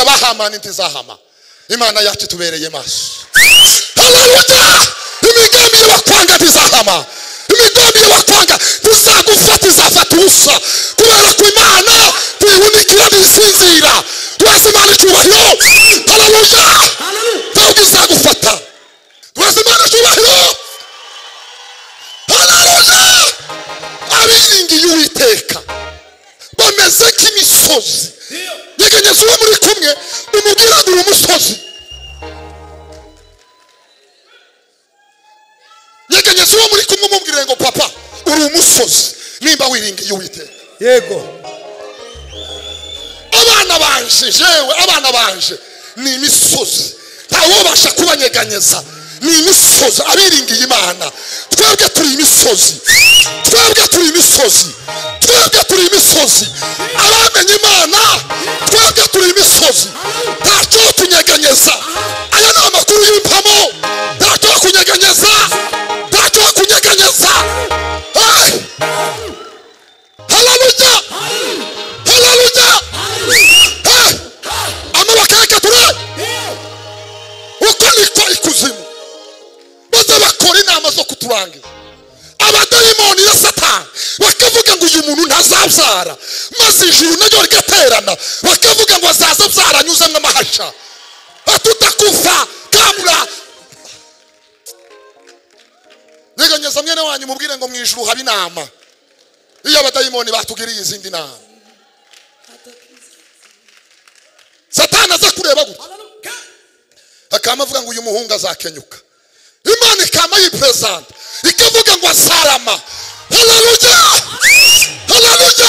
abahamani ntizahama imana yacu tubereye maso haleluya imigambi yo bakwanga ntizahama imigambi yo bakwanga ntizagufata izafata ubusa kubera ko imana tuyihunikiye ntisinzira duhaze imana icyubahiro haleluya ntabwo izagufata duhaze imana icyubahiro haleluya abiringiye uwiteka bameze nk'imisozi yegenyeza uwo muri kumwe umubwira ngo uri umusozi yegenyeza uwo muri kumwe umubwire ngo papa uri umusozi nimba wiringiye uwiteka yego abana banje jewe abana banje ni imisozi ntawubasha kubanyeganyeza ni imisozi abiringiye imana twebwe turi imisozi twebwe turi imisozi twebwe turi imisozi abamenye imana twebwe turi imisozi ntacyo kunyeganyeza aya ni amakuru y'impamo ntacyo kunyeganyeza ntacyo kunyeganyeza Hey! haleluya haleluya Hey! amaboko yakatura uko niko ikuzimu maze bakora inama zo kuturangiza abadayimoni ya satani bakavuga ngo uyu muntu ntazabyara maze ijuru naryo rigaterana bakavuga ngo azaza abyara anyuzemo amahasha atutakufa kamura nyeganyeza mwene wanyu mubwire ngo mu ijuru haba inama iyo abadayimoni batugiriye izindi nama satani aza kureba gutya akaba avuga ngo uyu muhungu azakenyuka imana ikaba yiperezanta ikavuga ngo azarama hararuja hararuja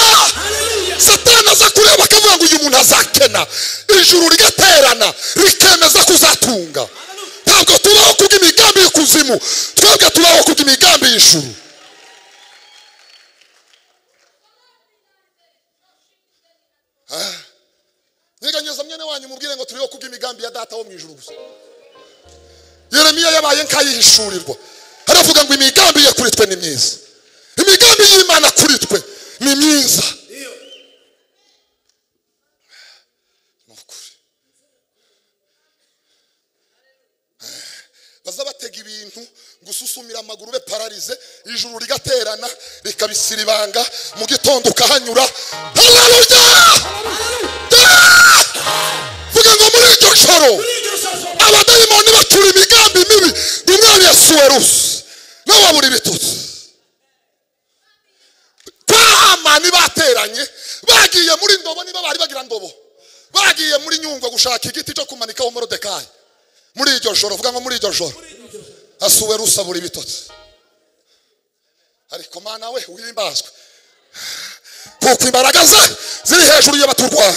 satani aza kureba akavuga ngo uyu muntu azakena ijuru rigaterana rikemeza kuzatunga ntabwo tubaho kubw'imigambi y'ikuzimu twebwe tubaho kubw'imigambi y'ijuru Ah. nyeganyeza mwene wanyu mubwire ngo turiho kubw'imigambi ya data wo mu ijuru gusa yeremiya yabaye nk'ayihishurirwa aravuga ngo imigambi ye kuri twe ni myiza imigambi y'imana kuri twe ni myiza Ni ukuri. baza batega ibintu gususumira amaguru be pararize ijuru rigaterana rikabisira ibanga mu gitondo ukahanyura hararuja vuga ngo muri iryo joro abadayimoni bacura imigambi mibi ngo umwami yasuwe rusi nawe abura ibitutsi kwa hamani bateranye bagiye muri ndobo niba bari bagira ndobo bagiye muri nyungwe gushaka igiti cyo kumanikaho morodekayi muri iryo joro vuga ngo muri iryo joro asuwe rusi abura ibitotsi ariko mana we wimbazwe kuko imbaraga ze ziri hejuru y'abaturwaye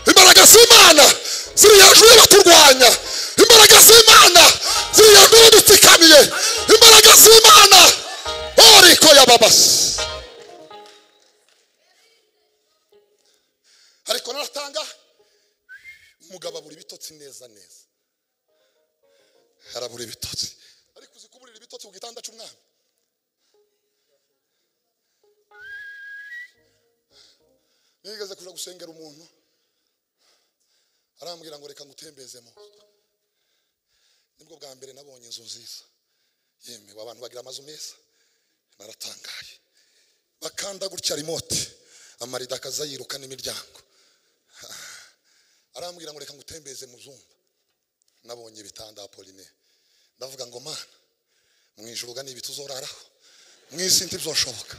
imbaraga z'imana ziri hejuru y'abaturwanya imbaraga z'imana ziri hejuru y'abadutsikamiye imbaraga z'imana oriko yababasi ariko naratanga umugabo abura ibitotsi neza neza arabura ibitotsi ariko uzi kuburira ibitotsi ku gitanda cy'umwami nigeze kuja gusengera umuntu arambwira ngo reka ngutembezemo nibwo bwa mbere nabonye inzu nziza yemewe abantu bagira amazu meza naratangaye bakanda gutya remote amarido akaza yiruka n'imiryango arambwira ngo reka ngutembeze mu zumba nabonye ibitanda apoline ndavuga ngo mana mu ijuru ugana ibiti uzoraraho mu isi ntibyoshoboka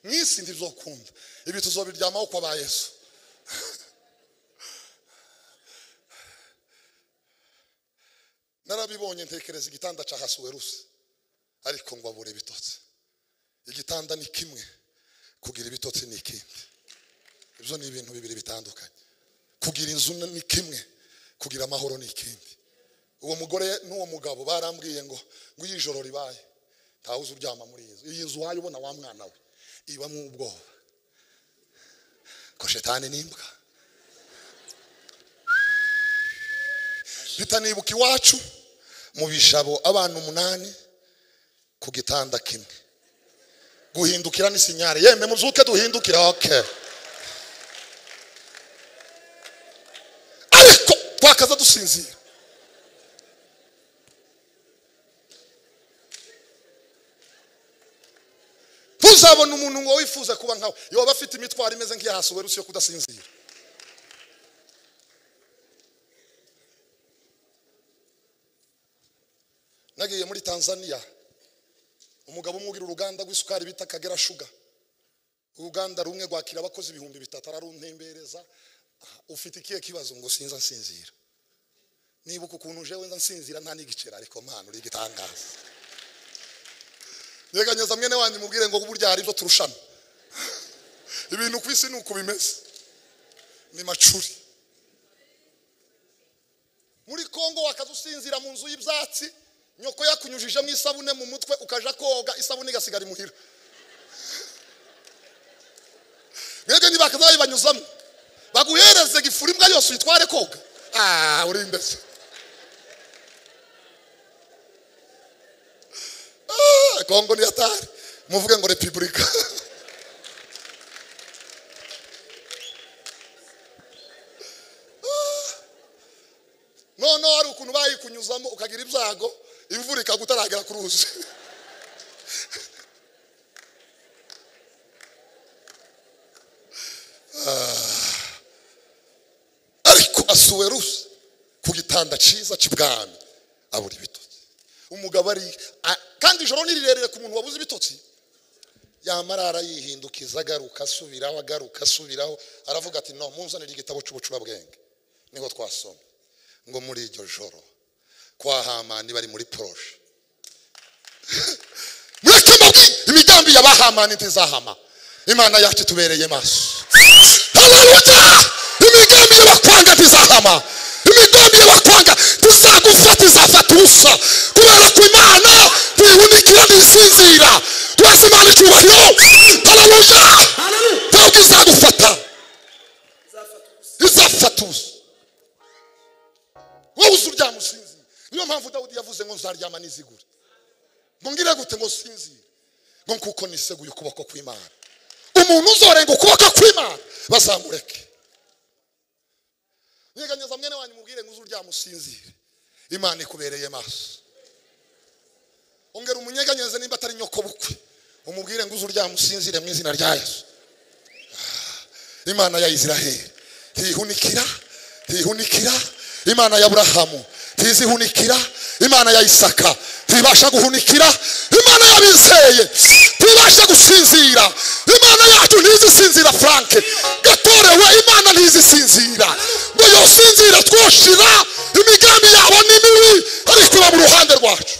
mu isi ntibyokunda ibi tuzobiryamaho kwa ba yesu narabibonye ntekereza igitanda cya hasuwerusi ariko ngo abure ibitotsi igitanda ni kimwe kugira ibitotsi ni ikindi ibyo ni ibintu bibiri bitandukanye kugira inzu ni kimwe kugira amahoro ni ikindi uwo mugore n'uwo mugabo barambwiye ngo ngo iyo ijoro ribaye ntawe uzi uryama muri iyi nzu iyi nzu wayibona wa mwana we ibamo ubwoba ko shetani ni imbwa bitanibuka iwacu mu bijabo abana umunani ku gitanda kimwe guhindukira ni sinyari yemwe muzuke duhindukira oke ariko twakaza dusinzira ntuzabona umuntu ngo wifuza kuba nkawe yoba afite imitwaro imeze nk'iyahasuwerusi yo kudasinzira nagiye muri tanzania umugabo umwe ugira uruganda rw'isukari bita kagera shuga uruganda rumwe rwakira abakozi ibihumbi bitatu araruntembereza aha, ufite ikihe kibazo ngo sinza nsinzira nibuka ukuntu uje wenda nsinzira nta n'igiceri ariko mpano uri igitangaza nyeganyeza mwene wanyu mubwire ngo burya hari ibyo turushana ibintu ku isi ni uko bimeze ni macuri muri kongo wakaza usinzira mu nzu y'ibyatsi nyoko yakunyujijemo isabune mu mutwe ukaja koga isabune igasigara imuhira mwebwe ntibakaza bayibanyuzamo baguhereze gifura imbwa yose uyitware koga ah uri imbese Ah, kongo ni hatari muvuge ngo repubulika noneho hari ukuntu bayikunyuzamo ukagira ibyago imvura ikagutaragera ku ruzi Ah. ariko asuwe rusi ku gitanda cyiza cy'ibwami abura ibitotsi umugabo ari a- kandi ijoro ni rirerire ku muntu wabuze ibitotsi yamara arayihindukiza agaruka asubiraho agaruka asubiraho aravuga ati no munzanire igitabo cy'ubucurabwenge niho twasoma ngo muri iryo joro kwa hamani bari muri poroshe mureke mbi imigambi ya ba hamani ntizahama imana yacu tubereye maso haleluya imigambi y'abakwanga ntizahama imigambi y'abakwanga ntizagufata izafata ubusa kubera ko imana tuyihundikira ntisinzira twese imana icyubahiro haleluya Haleluya. ntabwo izagufata izafata ubusa izafata ubusa wowe uzi uryama usinzira niyo mpamvu dawudi yavuze ngo nzaryama nizigure ngo ngire gute ngo sinzire ngo kuko niseguye ukuboko kw'imana umuntu uzorenga ukuboko kw'imana bazamureke nyeganyeza mwene wanyu mubwire ngo uzi uryama usinzire imana ikubereye maso ongera umunyeganyeze nimba atari nyokobukwe umubwire ngo uzi uryama usinzire mu izina rya yesu imana ya isiraheli ntihunikira ntihunikira imana ya aburahamu ntizihunikira imana ya isaka ntibasha guhunikira imana y'abizeye ntibasha gusinzira imana yacu ntizisinzira frank gatorewe imana ntizisinzira ngo yosinzira twoshira imigambi yabo ni mibi ariko iba mu ruhande rwacu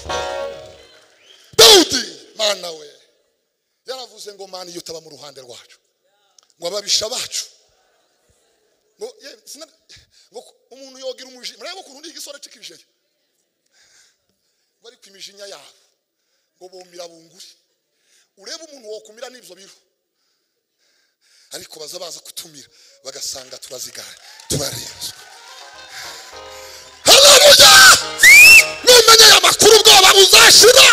dawudi mana we yaravuze ngo mana iyo utaba mu ruhande rwacu ngo ababisha bacu ngo ye- sina- ngo ku- umuntu yogira umujinya murebe ukuntu ni igisore cy'ikijeri bari ku imijinya yabo ngo bumira bunguri urebe umuntu wokumira n'ibyo biro ariko baza baza kutumira bagasanga turazigara turarenze haleluya numenya aya makuru ubwoba buzashira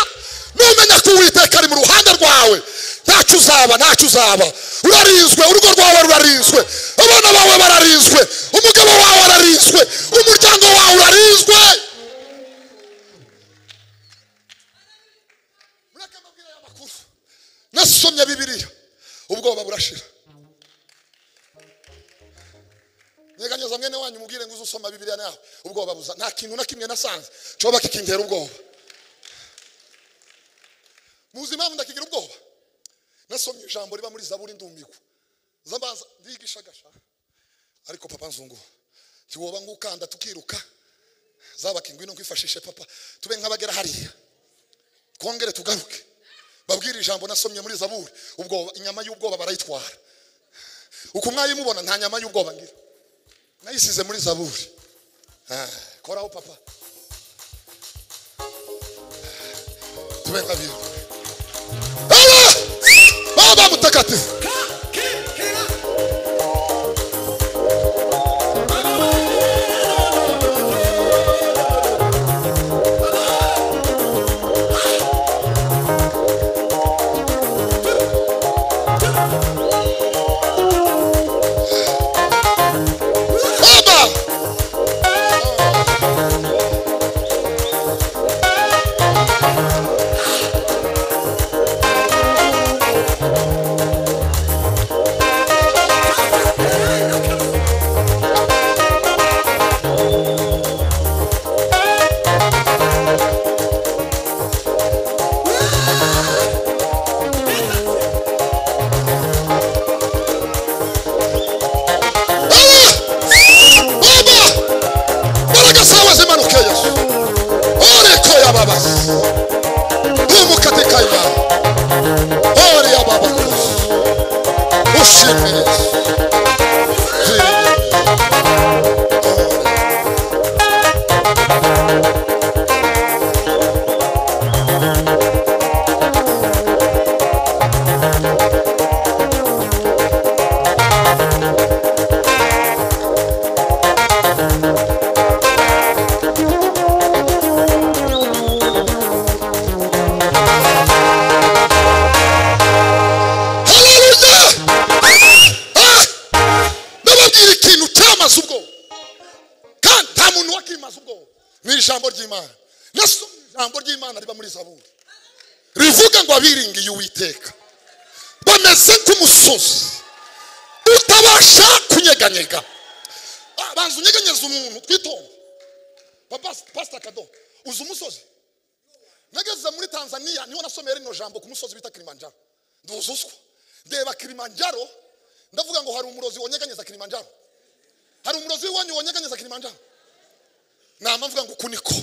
numenya ko uwiteka ari mu ruhande rwawe ntacyo uzaba ntacyo uzaba urarinzwe urugo rwawe rurarinzwe abana bawe bararinzwe umugabo wawe ararinzwe umuryango wawe urarinzwe mureke mbabwire aya makuru nasomye bibiliya ubwoba burashira nyeganyeza mwene wanyu mubwire ngo uze usoma bibiliya nawe ubwoba buza nta kintu na kimwe nasanze cyoba kikintera ubwoba muzi impamvu ndakigira ubwoba nasomye ijambo riba muri zaburi ndumigwa nza mbaza ndigishagasha ariko papa nzungu ntiwoba ngukanda tukiruka zabaka ingwino nkwifashishe papa tube nk'abagera hariya twongere tugaruke babwire ijambo nasomye muri zaburi ubwoba inyama y'ubwoba barayitwara uko mwayimubona nta nyama y'ubwoba ngira nayisize muri zaburi Ah, koraho papa tube nka bibi Baba! baba mtakatifu kakira Iperereza. Hallelujah! ndababwira ikintu cyamaze ubwoba kandi nta muntu wakimaze ubwoba ni ijambo ry'imana nasomye ijambo ry'imana riba muri zaburi rivuga ngo abiringiye uwiteka bameze nk'umusozi utabasha kunyeganyega Ah, banza unyeganyeze umuntu twitonde papa pasita kado uzi umusozi nageze muri tanzania niho nasomeye rino jambo ku musozi bita kilimanjaro nduzi uswa ndeba kilimanjaro ndavuga ngo hari umurozi wonyeganyeza kilimanjaro hari umurozi wanyu wonyeganyeza kilimanjaro nama mvuga ngo uku niko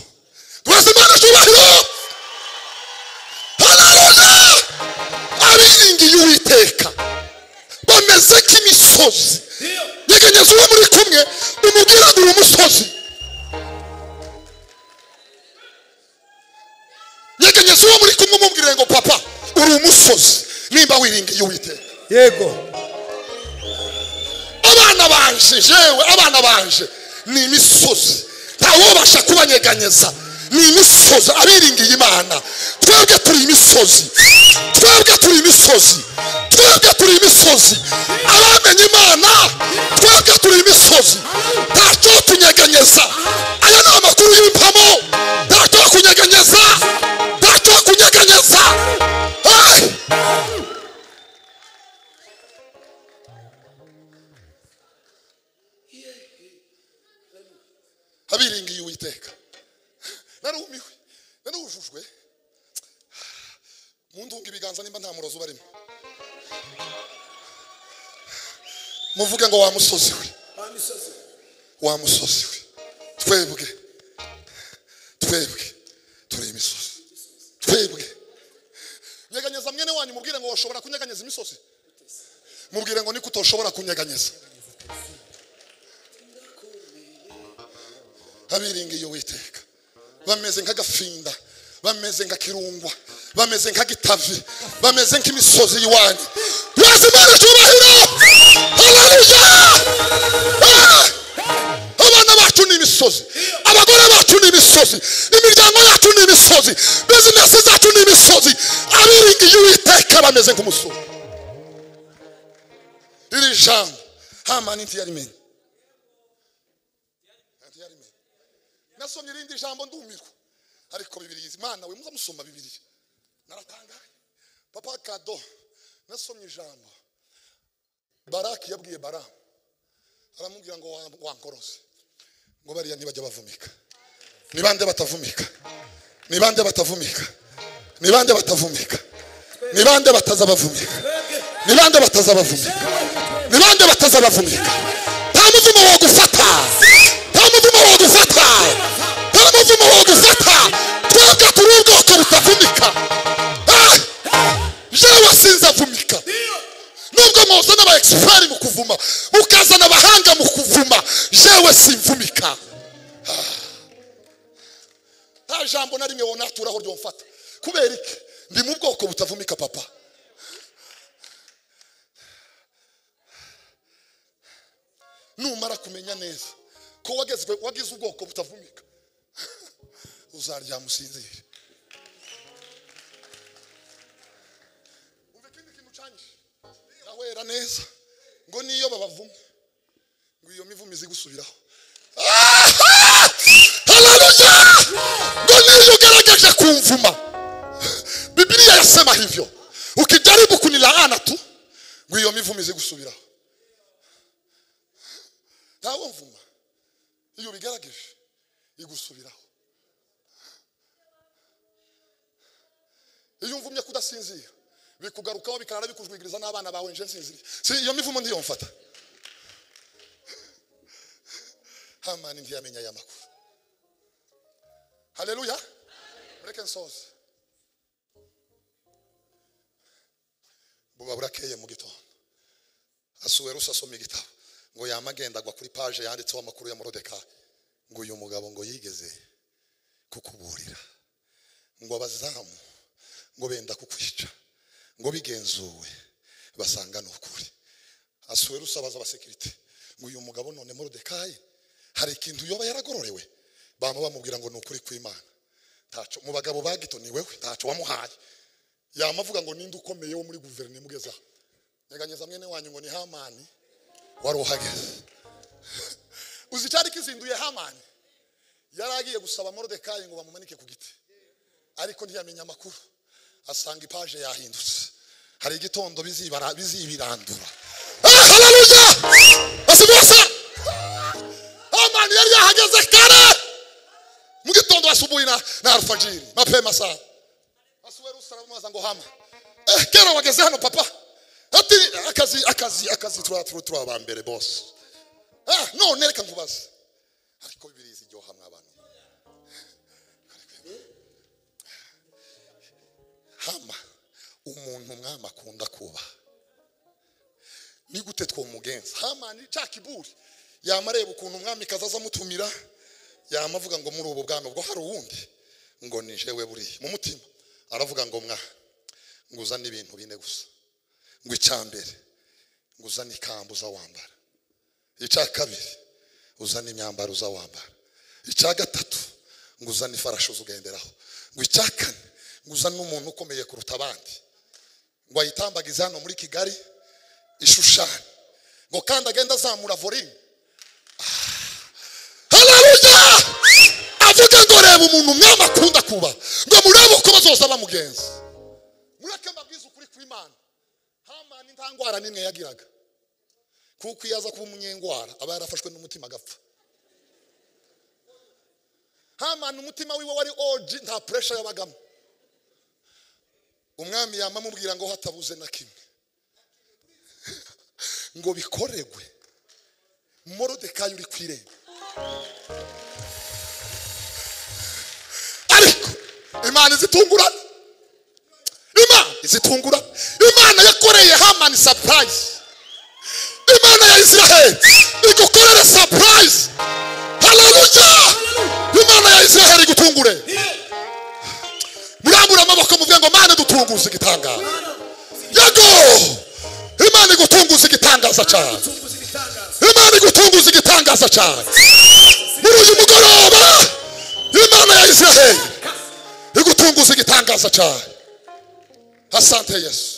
rwose imana cyubahiro hararuja abiringiye uwiteka bameze nk'imisozi nyeganyeza uwo muri kumwe umubwira ngo uri umusozi nyeganyeza uwo muri kumwe umubwire ngo papa uri umusozi nimba wiringiye uwiteka yego abana banje jewe abana banje ni imisozi ntawubasha kubanyeganyeza ni imisozi abiringiye imana twebwe turi imisozi twebwe turi imisozi twebwe turi imisozi abamenye imana twebwe turi imisozi ntacyo kunyeganyeza aya ni amakuru y'impamo ntacyo kunyeganyeza ntacyo kunyeganyeza hey! abiringiye uwiteka narumiwe narujujwe mundunga ibiganza nimba nta murozi ubarimo muvuge ngo wa musozi we Wa misozi. wa musozi we twebwe twebwe turi imisozi twebwe nyeganyeza mwene wanyu mubwire ngo washobora kunyeganyeza imisozi mubwire ngo niko utoshobora kunyeganyeza abiringiye uwiteka bameze nk'agafinda bameze nka kirungwa bameze nk'agitavi bameze nk'imisozi y'iwanyu maze imana cyubahiro haleluya Ah! abana bacu ni imisozi abagore bacu ni imisozi imiryango yacu ni imisozi bizinesi zacu ni imisozi abiringiye uwiteka bameze nk'umusozi iri jambo hamani ntiyarimenye ntiyarimenye nasomye irindi jambo ndumirwa ariko bibiriya imana we muza musoma bibiriya naratangaye papa kado nasomye ijambo baraki yabwiye baramu aramubwira ngo wa- wankoroze ngo bariya ntibajya bavumika ni bande batavumika ni bande batavumika ni bande batavumika ni bande bataza bavumika ni bande bataza bavumika ni bande bataza bavumika nta muvumo wagufata nta muvumo wagufata nta muvumo wagufata twebwe turi ubwoko butavumika Ah! jewe sinzavumika nubwo muzana aba expert mu kuvuma mukazana abahanga mu kuvuma jewe simvumika Ah. nta jambo na rimwe wonaturaho ryomfata kubera iki ndi mu bwoko butavumika papa numara kumenya neza ko wagezwe wagize ubwoko butavumika uzaryama usinzire umva ikindi kintu cyanyishe ndawera neza ngo niyo babavuma ngo iyo mivumo izi gusubiraho Ah! haleluya ngo niyo ugaragaje kumvuma bibiliya yasema hivyo ukijaribu kunilaana tu ngo iyo mivumo izi gusubiraho ntawe mvuma iyo ubigerageje igusubiraho iyo umvumye kudasinzira bikugarukaho bikarara bikujwigiriza n'abana bawe nje nsinziriye si iyo mivumo ntiyomfata hamani ntiyamenya aya makuru haleluya mureke nsoze buba burakeye mu gitondo asuwerusi asoma igitabo ngo yama agenda agwa kuri paje yanditseho amakuru ya morodeka ngo uyu mugabo ngo yigeze kukuburira ngo abazamu ngo benda kukwica ngo bigenzuwe basanga ni ukuri asuwerusi abaza abasekirite ngo uyu mugabo none morodekayi hari ikintu yoba yaragororewe bama bamubwira ngo ni ukuri kw'imana ntaco mu bagabo bagitoni wewe ntaco wamuhaye yamavuga ngo ninde ukomeye wo muri guverinoma ugeze aha nyeganyeza mwene wanyu ngo ni hamani wari uhageze uzi icyari kizinduye hamani yari agiye gusaba morodekayi ngo bamumanike ku giti ariko ntiyamenya amakuru asanga ipaje yahindutse hari igitondo bizibara- bizibirandura Ah, haleluya basibose hamani yari yahageze kare mu gitondo asubuhi na na alfajiri mapema sana asubuhi usaramuza ngo hama eh kera wageze hano papa ati akazi akazi akazi tura tura tura aba mbere boss ah none reka nkubaze ariko bibiri izi ryo hamwe abantu hama umuntu umwami akunda kuba ni gute twomugenza hamani cya kiburi yama areba ukuntu umwami kaza aza amutumira yama avuga ngo muri ubu bwami ubwo hari uwundi ngo ni jewe buriya mu mutima aravuga ngo mwa ngo uzane ibintu bine gusa ngo icyambere ngo uzane ikambu uza wambara icya kabiri uzane imyambaro uza wambara icya gatatu ngo uzane ifarashi uzugenderaho ngo icya kane ngo uzane umuntu ukomeye kuruta abandi ngo ayitambagize hano muri kigali ishushanya ngo kandi agenda azamura volume haleluya avuga ngo reba umuntu umwami akunda kuba ngo murebe uko bazoza bamugenza mureke mbabwize ukuri kw'imana hamani nta ndwara n'imwe yagiraga kuko iyo aza kuba umunyengwara aba yarafashwe n'umutima agapfa hamani umutima wiwe wari oji nta puresha yabagamo umwami yama amubwira ngo hatabuze na kimwe ngo bikoregwe morodekayi uri ku irembo ariko imana izitungurana imana izitungurana imana yakoreye hamani sapurayizi imana ya israheli igukorere sapurayizi haleluya imana ya israheli igutungure murambura amaboko muvuge ngo mana dutunguze igitangaza yego imana igutunguze igitangaza cyane Tunguza ibitangaza. imana igutunguza igitangaza cyane muri uyu mugoroba imana ya israheli igutunguza igitangaza cyane asante yesu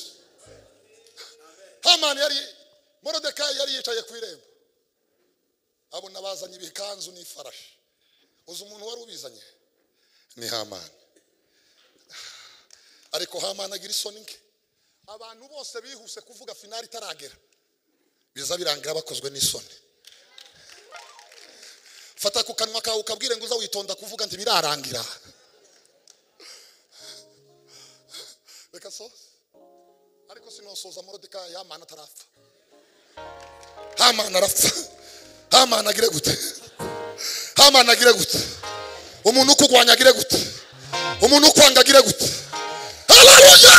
hamani yari morodekayi yari yicaye ku irembo abona bazanye ibikanzu n'ifarashi uzi umuntu wari ubizanye ni hamani ariko hamani agira isoni nke abantu bose bihuse kuvuga finali itaragera biza birangira bakozwe n'isoni fata ku kanwa kawe ukabwire ngo uza witonda kuvuga nti birarangira reka so ariko sinosoza morodika yamana atarapfa hamana arapfa hamana agire gute hamana agire gute umuntu ukugwanya agire gute umuntu ukwanga agire gute haleluya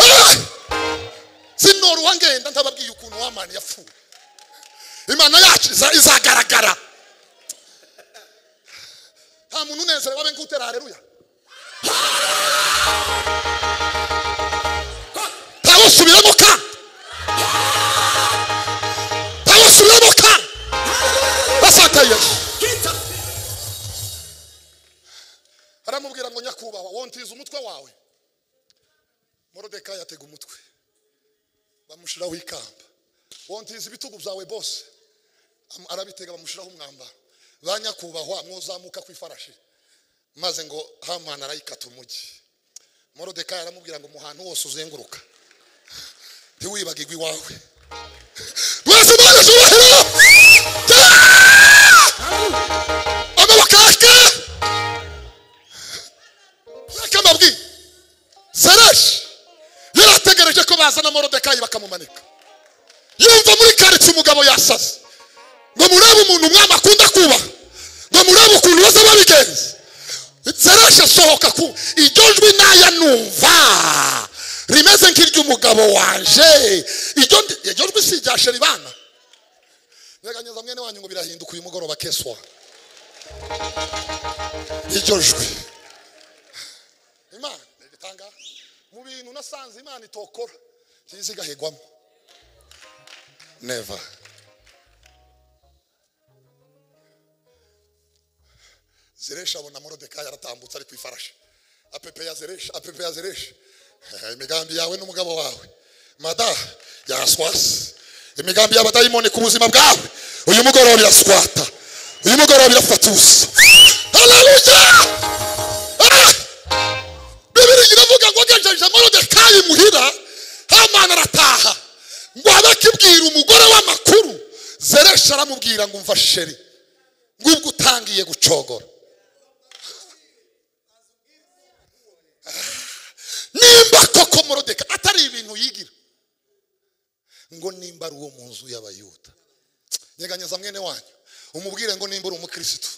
Ah! sinora uwangenda ntababwiye ukuntu wamani yapfuye imana yacu iza- izagaragara nta muntu unezerewe abe ngutera hareruya ntawusubiremo ka ntawusubiremo ka basata yesu Kita. aramubwira ngo nyakubahwa wontiza umutwe wawe morodekayi atega umutwe bamushiraho ikamba wontiza ibitugu byawe bose Am- arabitega bamushiraho umwambaro ba nyakubahwa mwozamuka ku ifarashi maze ngo hamana arayikata umugi morodekayi aramubwira ngo mu hantu hose uzenguruka ntiwibagirwe iwawe mwese imana zubahiro amaboko yake reka mbabwiye sereshi yari ategereje ko bazana morodekayi bakamumanika yumva muri karitsiye umugabo yasaze ngo murebe umuntu umwami akunda kuba ngo murebe ukuntu baza babigenza sereshi asohoka ku iryo jwi naya numva rimeze nk'iry'umugabo wanje iryo ndi- iryo jwi si irya sheribana nyeganyeza mwene wanyu ngo birahinduka uyu mugoroba keswa iryo jwi imana ritanga mu bintu nasanze imana itokora ntizigahigwamo neva zeresha abona morodekayi aratambutse ari ku ifarashi apepeya zeresha apepeya zeresha Eh, imigambi yawe n'umugabo wawe mada yaraswasi imigambi y'abadayimoni ku buzima bwawe uyu mugoroba iraswata uyu mugoroba irafatusa haleluya Ah! bibiri iravuga ngo agejeje morodekayi muhira hamani arataha ngo abe akibwira umugore w'amakuru zeresha aramubwira ngo umva sheri ngubwo utangiye gucogora nimba koko morodeka atari ibintu yigira ngo nimba ari uwo mu nzu y'abayuda nyeganyeza mwene wanyu umubwire ngo nimba uri umukirisitu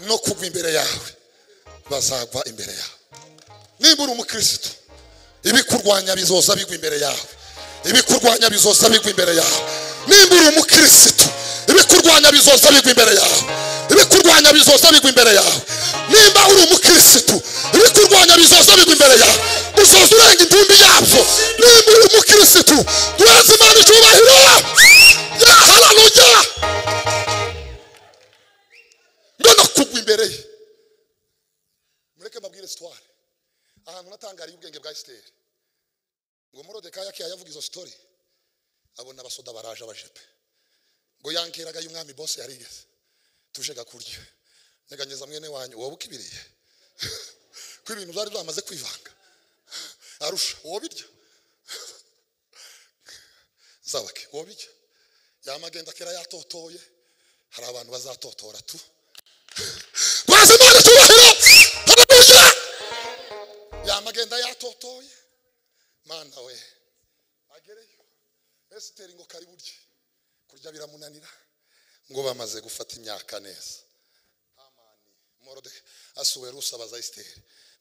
no kugwa imbere yawe bazagwa imbere yawe nimba uri umukirisitu ibikurwanya bizoza bigwa imbere yawe ibikurwanya bizoza bigwa imbere yawe nimba uri umukirisitu ibikurwanya bizoza bigwa imbere yawe ibikurwanya bizoza bigwa imbere yawe nimba uri umukirisitu ibikurwanya bizoza bigwa imbere yawe uzoza urenga intumbi yabyo nimba uri umukirisitu duheze imana icyubahiro yaharanuja mbona kugwa imbere ye mureke mbabwire sitwari ahantu natangariye ubwenge bwa esiteri ngo morodekayi akiya yavuga izo sitori abona abasoda baraje abajepe ngo yankeraga y'umwami bose yarigeze tuje gakurya nyeganyeza mwene wanyu wowe ukibiriye ko ibintu byari byamaze kwivanga arusha uwo birya zabake uwo birya yamagenda kera yatotoye hari abantu bazatotora tu maze imana icyubahiro harabuja yamagenda yatotoye mana we agereyo esiteri ngo kari burye kurya biramunanira ngo bamaze gufata imyaka neza amani morode asuwe rusabaza esiteri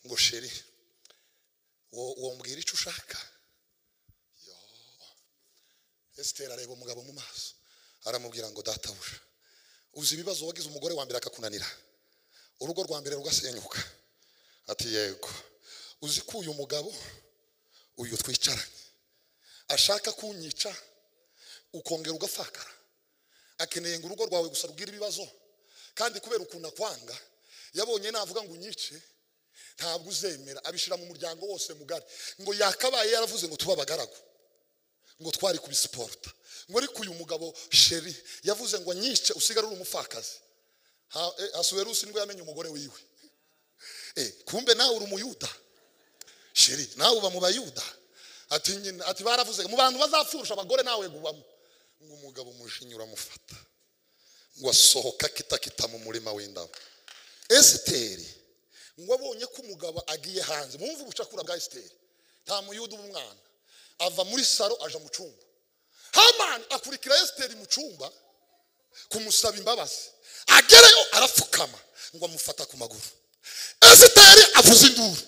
ngo sheri wo- wombwira icyo ushaka Yo. esiteri areba umugabo mu maso aramubwira ngo databuja uzi ibibazo wagize umugore wa mbere akakunanira urugo rwa mbere rugasenyuka ati yego uzi ko uyu mugabo uyu twicaranye ashaka kunyica ukongera ugafakara akeneye ngo urugo rwawe gusa rubwire ibibazo kandi kubera ukuntu akwanga yabonye navuga ngo unyice ntabwo uzemera abishyira mu muryango wose mugari ngo yakabaye yaravuze ngo tube abagaragu ngo twari kubisiporuta ngo ariko uyu mugabo sheri yavuze ngo nyice usigare uri umupfakazi Ha- eh, asuwerusi nibwo yamenye umugore wiwe Eh, kumbe nawe uri umuyuda sheri nawe uba mu bayuda ati nyina ati baravuze mu bantu bazapfurusha abagore nawe gubamo ngo umugabo umushinya uramufata ngo asohoka kitakita mu murima w'indabo esiteri ngo abonye ko umugabo agiye hanze mwumve ubucakura bwa esiteri nta muyuda uba umwana ava muri saro aja mu cyumba hamani akurikira esiteri mu cyumba kumusaba imbabazi agerayo arapfukama ngo amufata ku maguru esiteri avuza induru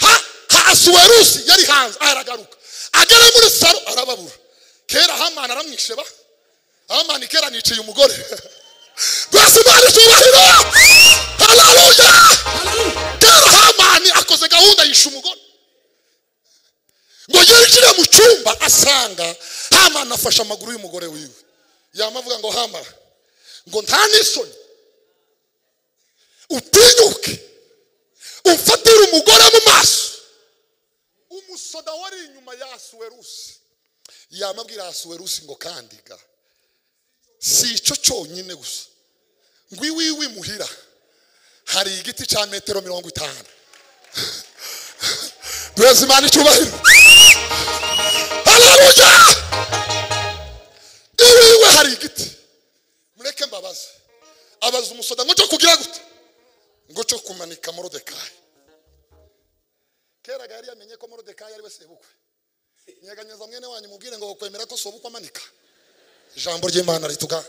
ha ha asuwerusi yari hanze aragaruka agera muri saro arababura kera hamani aramwisheba hamani kera niciye umugore rwose imana icyubahiro hararuya kera hamani akoze gahunda yisha umugore ngo yinjire mu cyumba asanga hamani afashe amaguru y'umugore wiwe yamavuga ngo hama ngo nta n'isoni utinyuke umfatire umugore mu maso umusoda wari inyuma ya asuwerusi yamabwira asuwerusi ngo kandiga si icyo cyonyine gusa ngo iwiwi muhira hari igiti cya metero mirongo itanu duheze imana icyubahiro hararuja iwiwe hari igiti mureke mbabaze abaza umusoda ngo cyo kugira gute ngo cyo kumanika morodekayi kera gari yamenye ko morodekayi ari we sebukwe nyeganyeza mwene wanyu mubwire ngo kwemera ko sobukwe amanika ijambo ry'imana rituga